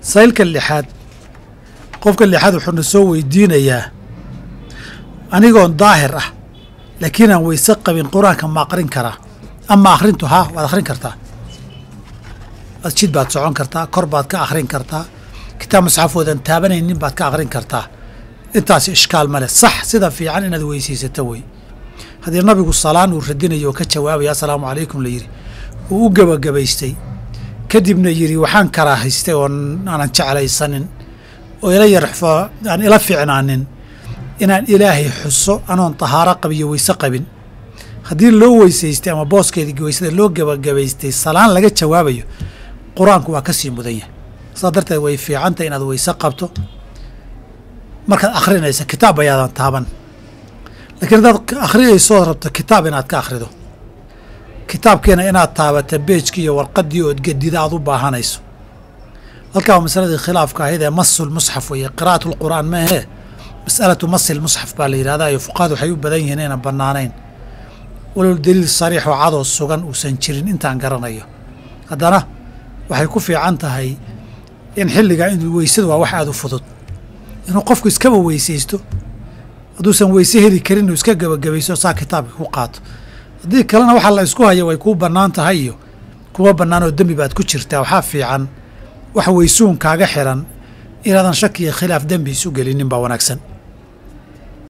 saylka lixaad qofka lixaad wuxuuna soo weydiinayaa anigoon daahir ah laakiin aan weyse qabin qur-aanka ma aqrin karaa ama akhrintu haa waad akhrin kartaa masjid baad socon kartaa kor baad ka akhrin kartaa kitaab masxafoodan taabanaynin baad ka akhrin kartaa intaas ishkaal ma leh sax sida fiican inaad weysaysato wey haddii nabigu salaan uu radinayo oo ka jawaabaya assalaamu calaykum la yidhi uu u gebagabaystay kadibna yidhi waxaan karaahaystay oo aanan jeclaysanin oo ila yarxfo aan ila fiicnaanin inaan ilaahay xuso anoon tahaaro qabiyo weyse qabin haddii loo weysaystay ama booskeedii weysada loo gebagabaystay salaan laga jawaabayo qur-aanku waa ka sii mudan yahay saa darteed way fiicantay inaad weyse qabto markaad akhrinaysa kitaab ayaadan taaban lakiin haddaad akhrinaysood rabto kitaab inaad ka akhrido kitaabkiina inaad taabata beejkii iyo warqaddii ood gedida aad u baahanayso halkaa waa masaladii khilaafka ahayd ee masul musxaf weeye qira'at lqur'aan ma ahee mas'alatu masil musxaf baa la yidhahdaa iyo fuqahadu waxay u badan yihiin inaynan bannaanayn walow daliil sariix oo cadoo sugan uusan jirin intaan garanayo haddana waxay ku fiican tahay in xilligaa in weysadu waa wax aada u fudud inuu qofku iskaba weysaysto hadduusan weyse heli karin inuu iska gebagabayso saa kitaabka ku qaato haddii kalena waxaa la isku haya way kuu bannaan tahay iyo kuma bannaan oo dembi baad ku jirtaa waxaa fiican wax weysuun kaaga xiran inaadan shaki iyo khilaaf dembi isu gelinin baa wanaagsan